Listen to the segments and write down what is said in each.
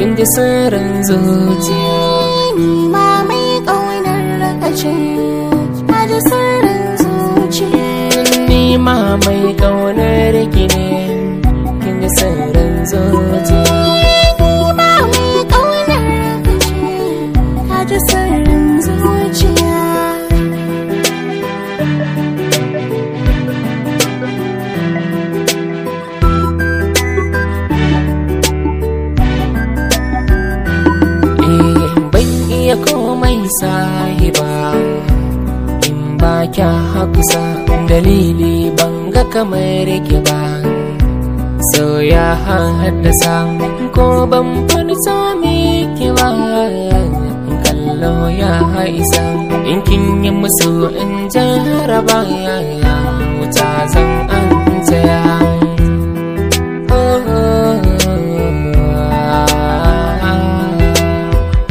kin ji sirrin zuciya ni ma mai ƙaunar ka ce na ji sirrin zuciya ni ma mai kaunar ki ne kin ji sirrin zuciya ni ma mai ƙaunar ka ce ka ji sirrin zuciya eh ban iya komai sahiba in ba kya hafsa dalili ban ga kamar ki ba so ya haddasa ko ban farsa miki ba kallo ya haisa in kin yi musu in jaraba wuta zan an tsaya Oh, oh, oh.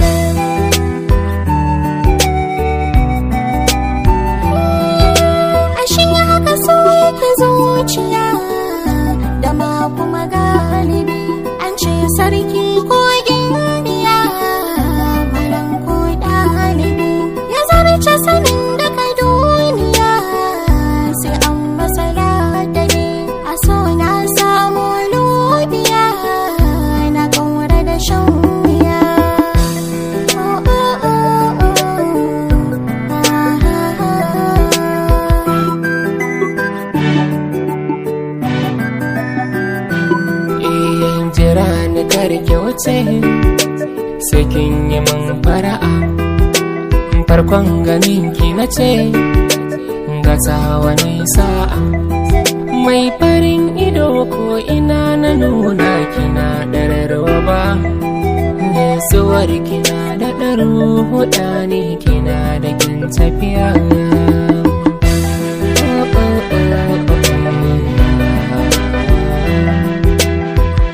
ashe haka so yake zuciya da ma kuma galibi an ce sarki ko indiya malam ko ɗalibi ya zarce sanin daga duniya sai an masa ladari a so na samu lubiya na ƙaura da shan wuya Oh, oh, oh, oh. Ah, ah, ah. Iyan jira ni karke wuce sai kin yi min fara'a farkon ganin ki na ce gasa wani sa'a mai farin ido ko ina na nuna kina ɗararwa ba Gaisuwar kina da ɗaru huɗa ne kina da kin tafiya Oh, oh, oh, oh, oh.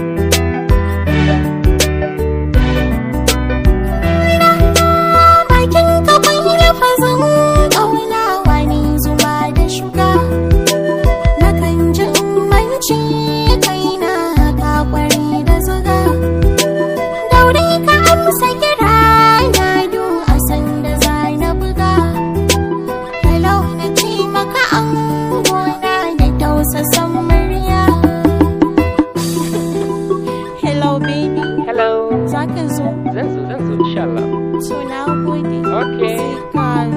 bakin ka ya fazan ƙauna wani zuma da shuga na kan ji umarci kaina ka kwari da zuga daure ka amsa kira na du a sanda za na buga hello na ce maka an gona da tausasan murya hello baby Hello. za ka zo Zan zo, zan zo, insha Allah. so na gode Okay. sai ka